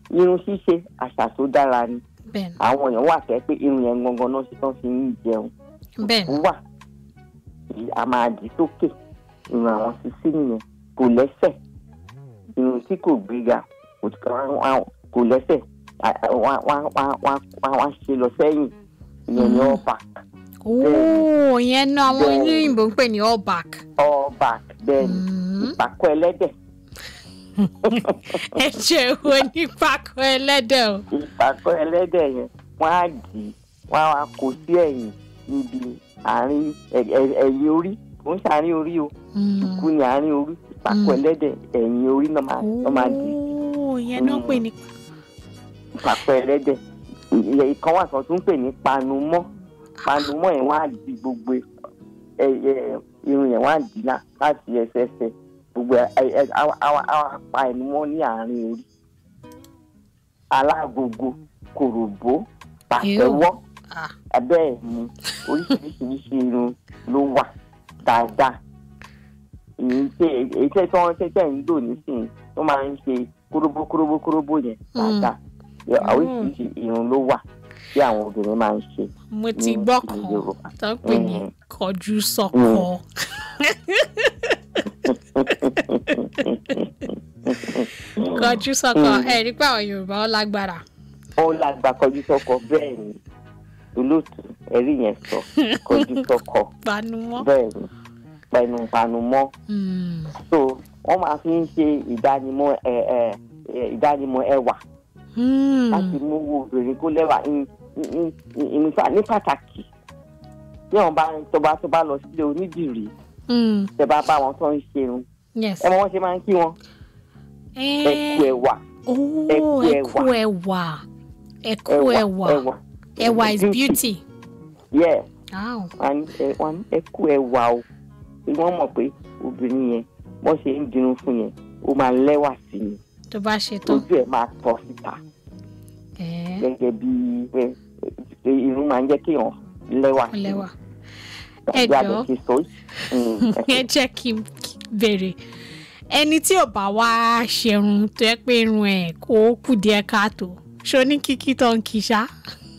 irun ṣíṣe àṣà tó dára ni bẹ́ẹ̀ àwọn èèyàn wà fẹ́ pé irun yẹn gangan náà ṣe tán fi ń jẹun ni bẹ́ẹ̀ ni wà tí a máa dì sókè irun àwọn sisi nìyẹn kò lẹ́sẹ̀ irun tí kò gbéga kò kò lẹ́sẹ̀ wọ́n á ṣe lọ sẹ́yìn ìyẹn ní all back ooo ìyẹn náà àwọn Bẹ́ẹ̀ ni. olóyìnbó ń pè ní all back. all back bẹ́ẹ̀ ni Mm. ìpàkọ́ ẹlẹ́dẹ̀ ẹ ṣe wo ní pákó ẹlẹ́dẹ̀ o. ìpàkọ́ ẹlẹ́dẹ̀ yẹn wọ́n á dì í wọ́n á wá kó sí ẹ̀yìn níbi àárín ẹ̀- ẹ̀- ẹ̀yìn orí kò ń ṣàárín orí o Mm. kú ní àárín orí ìpàkọ́ Mm. ẹlẹ́dẹ̀ ẹ̀yìn orí náà máa náà máa dì í ooo ìyẹn náà ń pè ní. ìpàkọ́ ẹlẹ́dẹ̀ ìyẹn ìkan wà kan tó ń pè ní panumọ́ panumọ́ yẹn wọ́n á di gbogbo ẹ ẹ irun yẹn wọ́n á dì í lá- láti ẹsẹ̀ẹsẹ̀ gbogbo ẹ ẹ ẹ á á á pa ẹnu mọ́ ní àárín orí alágogo kòròbó pàtẹ́wọ́ Ah, bẹ́ẹ̀ ni oríṣiríṣiríṣi irun ló wà dáadáa èyí tí èyí tí wọ́n tẹ́tẹ́ ń lò nísìnyí tó máa ń ṣe kóróbó kóróbó kóróbó yẹn dáadáa Yẹ- Mm. oríṣiríṣi irun ló wà tí àwọn obìnrin máa ń ṣe mo ti ní gbọ́ ilẹ̀ kan Yorùbá. tó ń pè ní Mm. kọjú sọ́kọ. kọjú sọ́kọ Mm. ẹ rí pé àwọn yorùbá ó lágbára. ó lágbá kọjú sọ́kọ bẹ́ẹ̀ ni olóòtú ẹ̀rí yẹn sọ kọjú sọ́kọ panumọ́. bẹ́ẹ̀ ni pẹnu panumọ́ Mm. so wọ́n máa fi ń ṣe ìdánimọ̀ ẹ ẹ ẹ, ìdánimọ̀ ẹwà Mm. láti mú owó obìnrin kó lẹ́wà ní- ní- ní- ní- ní pàtàkì tí wọ́n bá tó bá tó bá lọ sílé onídìrí Mm. tẹ́ bá bá wọn tó ń ṣerun yes. ẹ mọ wọ́n ṣe máa ń kí wọn ẹkú ẹwà ooo ẹkú ẹkú ẹwà ẹkú ẹwà ẹwà is beauty. yeah Wow. wọn ní ẹ- wọn ní ẹkú ẹwà o pé wọ́n mọ̀ pé obìnrin yẹn wọ́n ṣe ń dirun fún yẹn ó máa lẹ́wà sí ni tó bá ṣe tán. ojú ẹ̀ máa tọ́ síta ẹ gẹ́gẹ́ bí ẹ, ẹ, irun máa ń jẹ́ kéèyàn lẹ́wà sí lẹ́wà. Bí Ẹ a jọ̀ọ́. bẹ̀ ṣe sọ yìí. ẹ jẹ́ kí n béèrè ẹni tí ò bá wá ṣerun tó yẹ pé irun ẹ̀ kó kù díẹ̀ káàtó ṣó ní kíkí tó ń kí ṣá.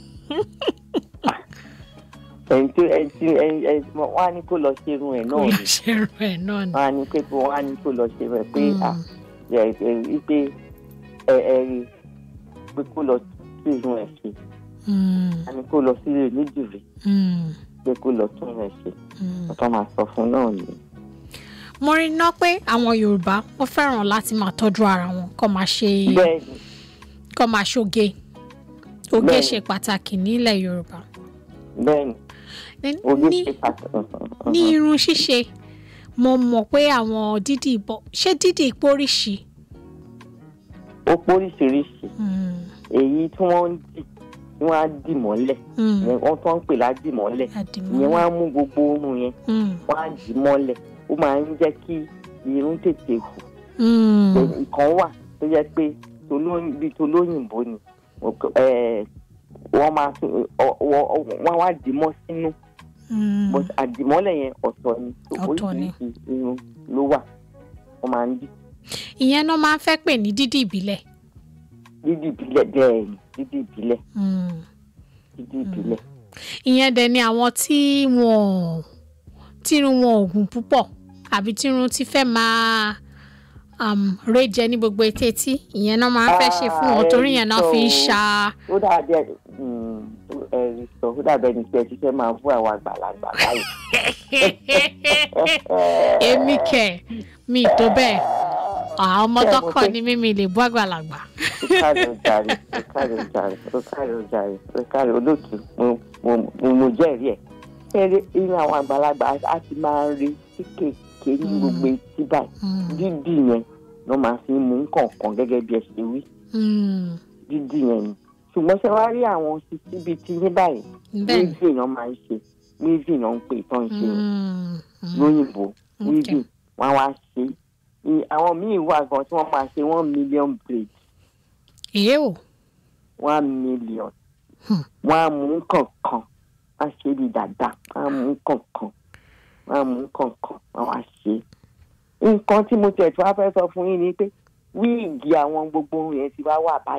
ẹni tí ẹni tí ẹni ẹni tí wọ́n á ní kó lọ ṣe irun ẹ̀ kó náà ni ṣerun ẹ̀ náà ni. wọ́n á ní pé kó wọ́n á ní kó lọ ṣe irun ẹ̀ pé Mm. à ẹ ẹ rí pé ẹ ẹ rí pé kó lọ sí irun ẹ̀ ṣe Mm. á ní kó lọ sí ilé onídìrí Mm. pé kó lọ tún rẹ̀ ṣe Mm. ọ̀tọ́ máa sọ fún náà ni. mo rí iná pé àwọn yorùbá wọ́n fẹ́ràn láti máa tọ́jú ara wọn kó máa ṣe bẹ́ẹ̀ ni kó máa ṣoge oge Bẹ́ẹ̀ni. ṣe pàtàkì nílẹ̀ yorùbá. bẹ́ẹ̀ ni Ní- ojú ní ṣe pàtàkì. ní irun ṣíṣe mo mọ̀ pé àwọn dídì ìbọn ṣé dídì ìpóríṣi. ó póríṣiríṣi Mm. èyí tí wọ́n ń dì tí wọ́n á dì mọ́lẹ̀ Mm. ìyẹn wọ́n tó ń pè ládì mọ́lẹ̀ àdìmọ́. ìyẹn wọ́n á mú gbogbo oorun yẹn Mm. wọ́n á dì mọ́lẹ̀ ó máa ń jẹ́ kí irun tètè hù Mm. nǹkan wà tó jẹ́ pé tolóyìn- bíi tolóyìnbó ni eh, wọ́n máa tún- ọ- ọ- wọ́n wá dì mọ́ sínú Mm. but àdìmọ́lẹ̀ yẹn ọ̀tọ̀ ni So Ọ̀tọ̀ ni. oríṣiríṣi irun ló wà wọ́n máa ń dì ìyẹn náà máa ń fẹ́ pè ní dídì ìbílẹ̀. dídì ìbílẹ̀ bẹ́ẹ̀ ni dídì ìbílẹ̀ Mm. dídì ìbílẹ̀ ìyẹn dẹ̀ ni àwọn tí wọn tírun wọn ò gùn púpọ̀ àbí tírun ti fẹ́ máa um, réjẹ ní gbogbo etí etí ìyẹn náà máa ń fẹ́ ṣe fún wọn Ah, torí yẹn náà fi ń so- ṣa ó dàbí ẹ ẹ̀rí sọ ó dàbí ẹni pé ẹ ti fẹ́ máa bú àwọn àgbàlagbà báyìí. èmi kẹ̀ mi tó bẹ́ẹ̀ àwọn ọmọ Bẹ́ẹ̀ mo tọkọ fẹ́- ni mímí lè bú àgbàlagbà. ó káre ó jàre ó káre ó jàre ó káre ó jàre ó káre olóòtú mo mo mo mo jẹ́rìí ẹ̀. kẹ́rẹ́ inú àwọn àgbàlagbà á- á ti máa ń rí kéékèèké ní gbogbo etí báyìí Mm. dídì yẹn ló máa fi mú nǹkan gẹ́gẹ́ bí ẹ ṣe wí Mm. dídì yẹn ni ṣùgbọ́n ṣe wá rí àwọn sisi bíi ti yín báyìí bẹ́ẹ̀ ni. wíìvì náà máa ń ṣe wíìvì náà ń pè tán ṣe yẹn Mm. Mm. lóyìnbó Okay. wíìvì wọn wá ṣe I- àwọn míì wà gan tí wọ́n máa ṣe one million braids èyí ò. one million Hmm. wọ́n á mú kọ̀ọ̀kan wọ́n á ṣe bí dàda wọ́n á mú kọ̀ọ̀kan wọ́n á mú kọ̀ọ̀kan wọ́n wá ṣe. nǹkan tí mo tẹ̀ tí wọ́n fẹ́ sọ fún yín ni pé wíìgì àwọn gbogbo ohun yẹn ti wá wà báyìí.